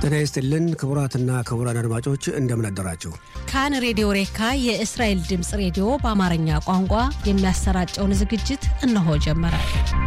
ጤና ይስጥልን ክቡራትና ክቡራን አድማጮች እንደምን አደራችሁ። ካን ሬዲዮ ሬካ የእስራኤል ድምፅ ሬዲዮ በአማርኛ ቋንቋ የሚያሰራጨውን ዝግጅት እነሆ ጀመረ።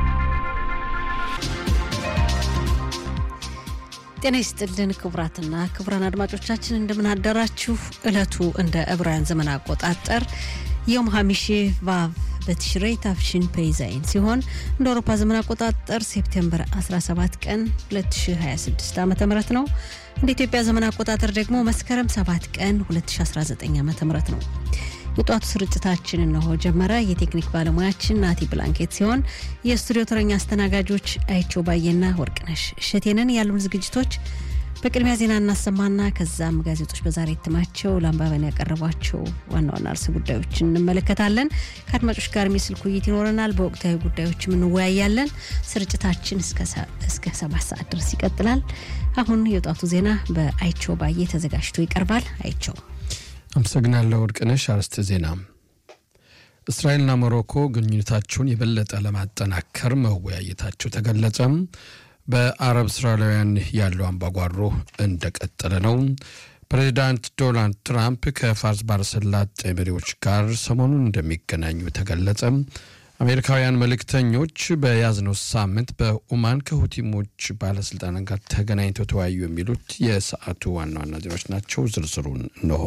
ጤና ይስጥልን ክቡራትና ክቡራን አድማጮቻችን እንደምን አደራችሁ። ዕለቱ እንደ ዕብራውያን ዘመን አቆጣጠር ዮም ሀሚሺ ቫቭ በትሽሬ ታፍሽን ፔይዛይን ሲሆን እንደ አውሮፓ ዘመን አቆጣጠር ሴፕቴምበር 17 ቀን 2026 ዓ ም ነው። እንደ ኢትዮጵያ ዘመን አቆጣጠር ደግሞ መስከረም 7 ቀን 2019 ዓ ም ነው። የጧቱ ስርጭታችን እነሆ ጀመረ። የቴክኒክ ባለሙያችን ናቲ ብላንኬት ሲሆን የስቱዲዮ ተረኛ አስተናጋጆች አይቸው ባየና ወርቅነሽ እሸቴንን ያሉን ዝግጅቶች በቅድሚያ ዜና እናሰማና ከዛም ጋዜጦች በዛሬ እትማቸው ለአንባበን ያቀረቧቸው ዋና ዋና ርዕሰ ጉዳዮችን እንመለከታለን። ከአድማጮች ጋር የስልክ ውይይት ይኖረናል። በወቅታዊ ጉዳዮችም እንወያያለን። ስርጭታችን እስከ ሰባት ሰዓት ድረስ ይቀጥላል። አሁን የወጣቱ ዜና በአይቸው ባየ ተዘጋጅቶ ይቀርባል። አይቸው አመሰግናለሁ ወርቅነሽ። አርዕስተ ዜና እስራኤልና ሞሮኮ ግንኙነታቸውን የበለጠ ለማጠናከር መወያየታቸው ተገለጸ። በአረብ እስራኤላውያን ያለው አምባጓሮ እንደቀጠለ ነው። ፕሬዚዳንት ዶናልድ ትራምፕ ከፋርስ ባሕረ ሰላጤ መሪዎች ጋር ሰሞኑን እንደሚገናኙ ተገለጸ። አሜሪካውያን መልእክተኞች በያዝነው ሳምንት በኦማን ከሁቲሞች ባለስልጣናት ጋር ተገናኝተው ተወያዩ። የሚሉት የሰዓቱ ዋና ዋና ዜናዎች ናቸው። ዝርዝሩን እንሆ።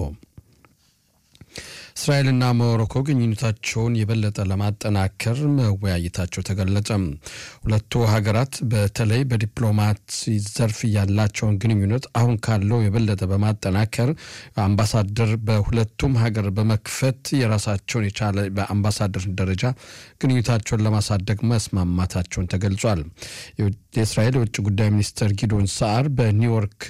እስራኤልና ሞሮኮ ግንኙነታቸውን የበለጠ ለማጠናከር መወያየታቸው ተገለጸ። ሁለቱ ሀገራት በተለይ በዲፕሎማሲ ዘርፍ ያላቸውን ግንኙነት አሁን ካለው የበለጠ በማጠናከር አምባሳደር በሁለቱም ሀገር በመክፈት የራሳቸውን የቻለ በአምባሳደር ደረጃ ግንኙነታቸውን ለማሳደግ መስማማታቸውን ተገልጿል። የእስራኤል የውጭ ጉዳይ ሚኒስትር ጊዶን ሰዓር በኒውዮርክ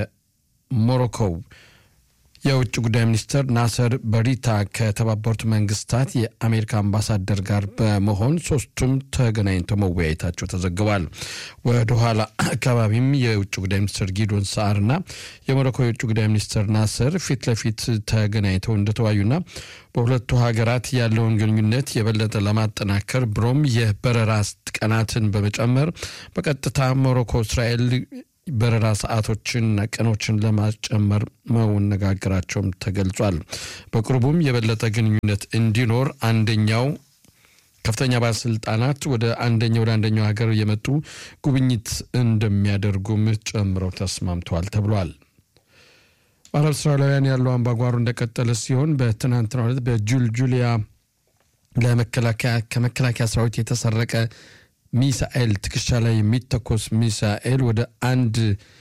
ከሞሮኮው የውጭ ጉዳይ ሚኒስትር ናሰር በሪታ ከተባበሩት መንግስታት የአሜሪካ አምባሳደር ጋር በመሆን ሶስቱም ተገናኝተው መወያየታቸው ተዘግቧል። ወደ ኋላ አካባቢም የውጭ ጉዳይ ሚኒስትር ጊዶን ሰዓርና የሞሮኮ የውጭ ጉዳይ ሚኒስትር ናሰር ፊት ለፊት ተገናኝተው እንደተወያዩና በሁለቱ ሀገራት ያለውን ግንኙነት የበለጠ ለማጠናከር ብሎም የበረራ ቀናትን በመጨመር በቀጥታ ሞሮኮ እስራኤል በረራ ሰዓቶችንና ቀኖችን ለማጨመር መነጋገራቸውም ተገልጿል። በቅርቡም የበለጠ ግንኙነት እንዲኖር አንደኛው ከፍተኛ ባለስልጣናት ወደ አንደኛው ወደ አንደኛው ሀገር የመጡ ጉብኝት እንደሚያደርጉም ጨምረው ተስማምተዋል ተብሏል። በአረብ እስራኤላውያን ያለው አምባጓሮ እንደቀጠለ ሲሆን በትናንትናው ዕለት በጁልጁሊያ ለመከላከያ ከመከላከያ ሰራዊት የተሰረቀ ሚሳኤል ትከሻ ላይ የሚተኮስ ሚሳኤል ወደ አንድ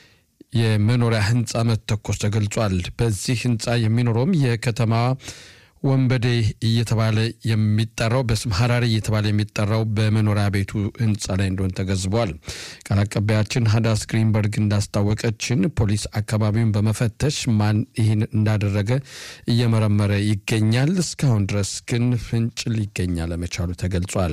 የመኖሪያ ህንፃ መተኮስ ተገልጿል። በዚህ ህንፃ የሚኖረውም የከተማዋ ወንበዴ እየተባለ የሚጠራው በስም ሀራሪ እየተባለ የሚጠራው በመኖሪያ ቤቱ ህንፃ ላይ እንደሆነ ተገዝቧል። ቃል አቀባያችን ሀዳስ ግሪንበርግ እንዳስታወቀችን ፖሊስ አካባቢውን በመፈተሽ ማን ይህን እንዳደረገ እየመረመረ ይገኛል። እስካሁን ድረስ ግን ፍንጭ ሊገኝ አለመቻሉ ተገልጿል።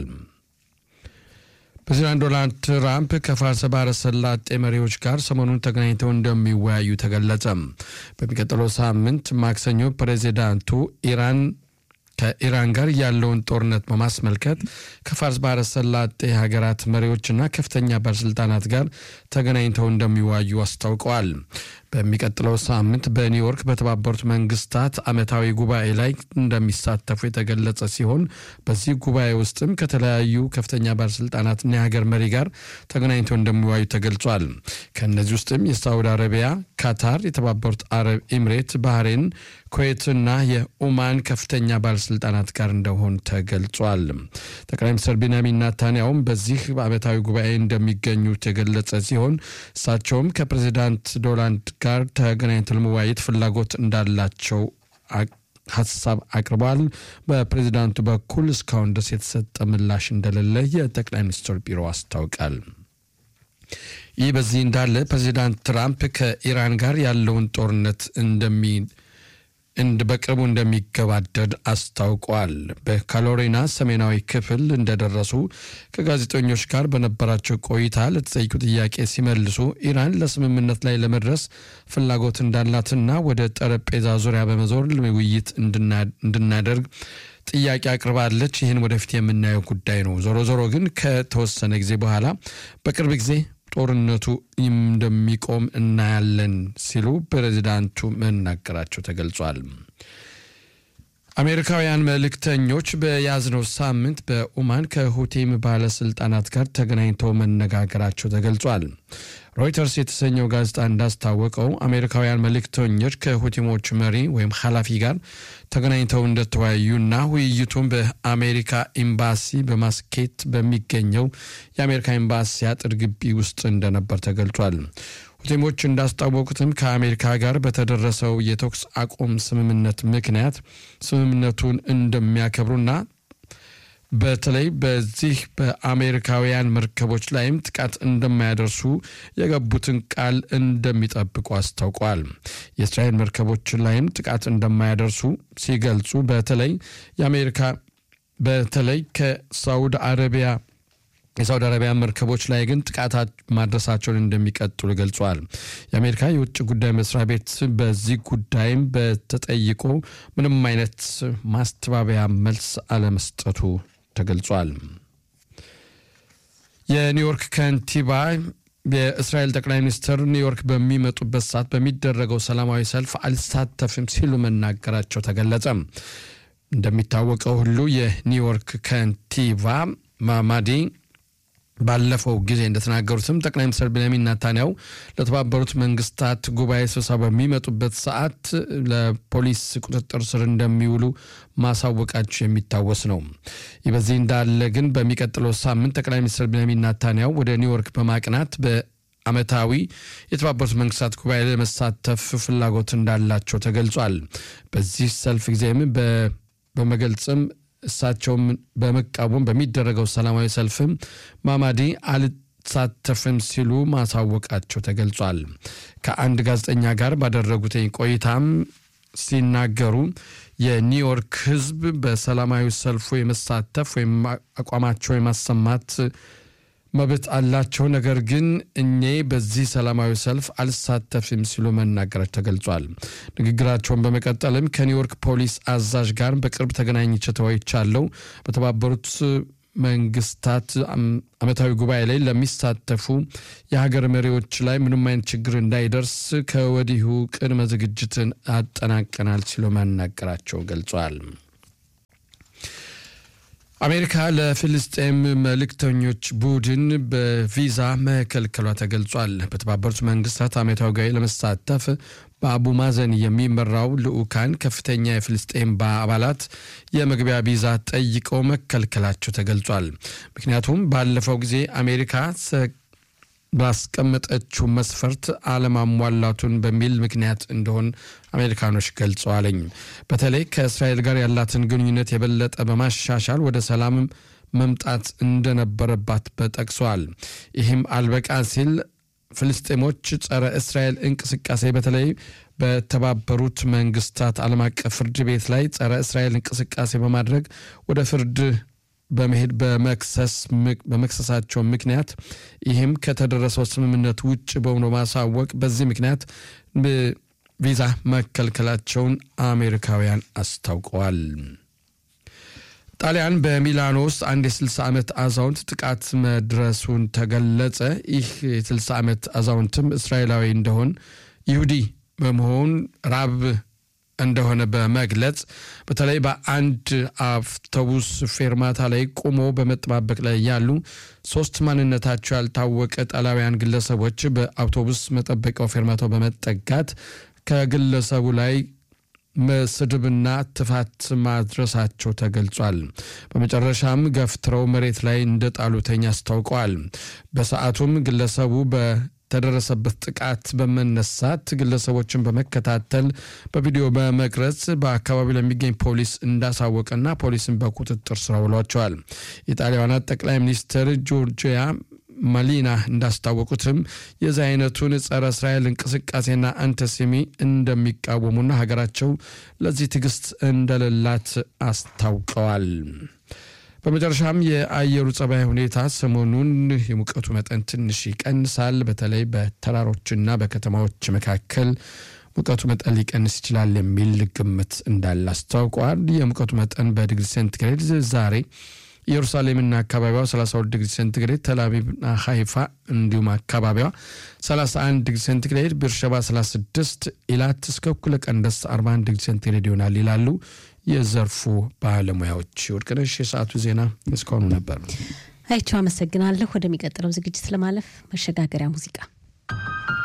ፕሬዚዳንት ዶናልድ ትራምፕ ከፋርስ ባሕረ ሰላጤ መሪዎች ጋር ሰሞኑን ተገናኝተው እንደሚወያዩ ተገለጸ። በሚቀጥለው ሳምንት ማክሰኞ ፕሬዚዳንቱ ኢራን ከኢራን ጋር ያለውን ጦርነት በማስመልከት ከፋርስ ባሕረ ሰላጤ ሀገራት መሪዎችና ከፍተኛ ባለስልጣናት ጋር ተገናኝተው እንደሚወያዩ አስታውቀዋል። በሚቀጥለው ሳምንት በኒውዮርክ በተባበሩት መንግስታት ዓመታዊ ጉባኤ ላይ እንደሚሳተፉ የተገለጸ ሲሆን በዚህ ጉባኤ ውስጥም ከተለያዩ ከፍተኛ ባለስልጣናትና የሀገር መሪ ጋር ተገናኝተው እንደሚወያዩ ተገልጿል። ከእነዚህ ውስጥም የሳውዲ አረቢያ፣ ካታር፣ የተባበሩት አረብ ኤምሬት፣ ባህሬን፣ ኩዌትና የኦማን ከፍተኛ ባለስልጣናት ጋር እንደሆን ተገልጿል። ጠቅላይ ሚኒስትር ቤንያሚን ናታንያውም በዚህ ዓመታዊ ጉባኤ እንደሚገኙ የተገለጸ ሲሆን እሳቸውም ከፕሬዚዳንት ዶናልድ ጋር ተገናኝተው ለመወያየት ፍላጎት እንዳላቸው ሀሳብ አቅርበዋል። በፕሬዚዳንቱ በኩል እስካሁን ድረስ የተሰጠ ምላሽ እንደሌለ የጠቅላይ ሚኒስትር ቢሮ አስታውቃል። ይህ በዚህ እንዳለ ፕሬዚዳንት ትራምፕ ከኢራን ጋር ያለውን ጦርነት እንደሚ በቅርቡ እንደሚገባደድ አስታውቋል። በካሎሪና ሰሜናዊ ክፍል እንደደረሱ ከጋዜጠኞች ጋር በነበራቸው ቆይታ ለተጠይቁ ጥያቄ ሲመልሱ ኢራን ለስምምነት ላይ ለመድረስ ፍላጎት እንዳላትና ወደ ጠረጴዛ ዙሪያ በመዞር ውይይት እንድናደርግ ጥያቄ አቅርባለች። ይህን ወደፊት የምናየው ጉዳይ ነው። ዞሮ ዞሮ ግን ከተወሰነ ጊዜ በኋላ በቅርብ ጊዜ ጦርነቱ እንደሚቆም እናያለን ሲሉ ፕሬዚዳንቱ መናገራቸው ተገልጿል። አሜሪካውያን መልእክተኞች በያዝነው ሳምንት በኦማን ከሁቴም ባለስልጣናት ጋር ተገናኝተው መነጋገራቸው ተገልጿል። ሮይተርስ የተሰኘው ጋዜጣ እንዳስታወቀው አሜሪካውያን መልእክተኞች ከሁቲሞች መሪ ወይም ኃላፊ ጋር ተገናኝተው እንደተወያዩና ውይይቱም በአሜሪካ ኤምባሲ በማስኬት በሚገኘው የአሜሪካ ኤምባሲ አጥር ግቢ ውስጥ እንደነበር ተገልጿል። ሁቲሞች እንዳስታወቁትም ከአሜሪካ ጋር በተደረሰው የተኩስ አቁም ስምምነት ምክንያት ስምምነቱን እንደሚያከብሩና በተለይ በዚህ በአሜሪካውያን መርከቦች ላይም ጥቃት እንደማያደርሱ የገቡትን ቃል እንደሚጠብቁ አስታውቀዋል። የእስራኤል መርከቦች ላይም ጥቃት እንደማያደርሱ ሲገልጹ በተለይ የአሜሪካ በተለይ ከሳውዲ አረቢያ የሳውዲ አረቢያ መርከቦች ላይ ግን ጥቃት ማድረሳቸውን እንደሚቀጥሉ ገልጿል። የአሜሪካ የውጭ ጉዳይ መስሪያ ቤት በዚህ ጉዳይም በተጠይቆ ምንም አይነት ማስተባበያ መልስ አለመስጠቱ ተገልጿል። የኒውዮርክ ከንቲባ የእስራኤል ጠቅላይ ሚኒስትር ኒውዮርክ በሚመጡበት ሰዓት በሚደረገው ሰላማዊ ሰልፍ አልሳተፍም ሲሉ መናገራቸው ተገለጸ። እንደሚታወቀው ሁሉ የኒውዮርክ ከንቲባ ማማዲ ባለፈው ጊዜ እንደተናገሩትም ጠቅላይ ሚኒስትር ቤንያሚን ናታንያው ለተባበሩት መንግስታት ጉባኤ ስብሰባ በሚመጡበት ሰዓት ለፖሊስ ቁጥጥር ስር እንደሚውሉ ማሳወቃቸው የሚታወስ ነው። ይህ በዚህ እንዳለ ግን በሚቀጥለው ሳምንት ጠቅላይ ሚኒስትር ቤንያሚን ናታንያው ወደ ኒውዮርክ በማቅናት በዓመታዊ የተባበሩት መንግስታት ጉባኤ ለመሳተፍ ፍላጎት እንዳላቸው ተገልጿል። በዚህ ሰልፍ ጊዜም በመገልጽም እሳቸውም በመቃወም በሚደረገው ሰላማዊ ሰልፍም ማማዲ አልሳተፍም ሲሉ ማሳወቃቸው ተገልጿል። ከአንድ ጋዜጠኛ ጋር ባደረጉት ቆይታም ሲናገሩ የኒውዮርክ ሕዝብ በሰላማዊ ሰልፉ የመሳተፍ ወይም አቋማቸው የማሰማት መብት አላቸው። ነገር ግን እኔ በዚህ ሰላማዊ ሰልፍ አልሳተፍም ሲሉ መናገራቸው ተገልጿል። ንግግራቸውን በመቀጠልም ከኒውዮርክ ፖሊስ አዛዥ ጋር በቅርብ ተገናኝቼ ተወያይቻለሁ። በተባበሩት መንግስታት ዓመታዊ ጉባኤ ላይ ለሚሳተፉ የሀገር መሪዎች ላይ ምንም አይነት ችግር እንዳይደርስ ከወዲሁ ቅድመ ዝግጅትን አጠናቀናል ሲሉ መናገራቸው ገልጿል። አሜሪካ ለፍልስጤም መልእክተኞች ቡድን በቪዛ መከልከሏ ተገልጿል። በተባበሩት መንግስታት ዓመታዊ ጉባኤ ለመሳተፍ በአቡ ማዘን የሚመራው ልዑካን ከፍተኛ የፍልስጤም አባላት የመግቢያ ቪዛ ጠይቀው መከልከላቸው ተገልጿል። ምክንያቱም ባለፈው ጊዜ አሜሪካ ባስቀመጠችው መስፈርት አለማሟላቱን በሚል ምክንያት እንደሆን አሜሪካኖች ገልጸዋለኝ። በተለይ ከእስራኤል ጋር ያላትን ግንኙነት የበለጠ በማሻሻል ወደ ሰላም መምጣት እንደነበረባት በጠቅሰዋል። ይህም አልበቃ ሲል ፍልስጤሞች ጸረ እስራኤል እንቅስቃሴ በተለይ በተባበሩት መንግስታት ዓለም አቀፍ ፍርድ ቤት ላይ ጸረ እስራኤል እንቅስቃሴ በማድረግ ወደ ፍርድ በመሄድ በመክሰሳቸው ምክንያት ይህም ከተደረሰው ስምምነት ውጭ በሆነ ማሳወቅ በዚህ ምክንያት ቪዛ መከልከላቸውን አሜሪካውያን አስታውቀዋል። ጣሊያን በሚላኖ ውስጥ አንድ የ60 ዓመት አዛውንት ጥቃት መድረሱን ተገለጸ። ይህ የ60 ዓመት አዛውንትም እስራኤላዊ እንደሆን ይሁዲ በመሆን ራብ እንደሆነ በመግለጽ በተለይ በአንድ አውቶቡስ ፌርማታ ላይ ቆሞ በመጠባበቅ ላይ ያሉ ሶስት ማንነታቸው ያልታወቀ ጣሊያውያን ግለሰቦች በአውቶቡስ መጠበቂያው ፌርማታው በመጠጋት ከግለሰቡ ላይ መስድብና ትፋት ማድረሳቸው ተገልጿል። በመጨረሻም ገፍትረው መሬት ላይ እንደጣሉተኛ አስታውቀዋል። በሰዓቱም ግለሰቡ በተደረሰበት ጥቃት በመነሳት ግለሰቦችን በመከታተል በቪዲዮ በመቅረጽ በአካባቢው ለሚገኝ ፖሊስ እንዳሳወቀና ፖሊስን በቁጥጥር ስር አውሏቸዋል። የጣሊያኗ ጠቅላይ ሚኒስትር ጆርጂያ ማሊና እንዳስታወቁትም የዚህ አይነቱን ጸረ እስራኤል እንቅስቃሴና አንተሴሚ እንደሚቃወሙና ሀገራቸው ለዚህ ትዕግስት እንደሌላት አስታውቀዋል። በመጨረሻም የአየሩ ጸባይ ሁኔታ ሰሞኑን የሙቀቱ መጠን ትንሽ ይቀንሳል። በተለይ በተራሮችና በከተማዎች መካከል ሙቀቱ መጠን ሊቀንስ ይችላል የሚል ግምት እንዳለ አስታውቀዋል። የሙቀቱ መጠን በዲግሪ ሴንቲግሬድ ዛሬ ኢየሩሳሌምና አካባቢዋ 32 ዲግሪ ሴንቲግሬድ፣ ተልአቪቭና ሃይፋ እንዲሁም አካባቢዋ 31 ዲግሪ ሴንቲግሬድ፣ ቤርሸባ 36፣ ኢላት እስከ እኩለ ቀን ድረስ 41 ዲግሪ ሴንቲግሬድ ይሆናል ይላሉ የዘርፉ ባለሙያዎች። ወርቅነሽ፣ የሰዓቱ ዜና እስካሁኑ ነበር። አይቸው አመሰግናለሁ። ወደሚቀጥለው ዝግጅት ለማለፍ መሸጋገሪያ ሙዚቃ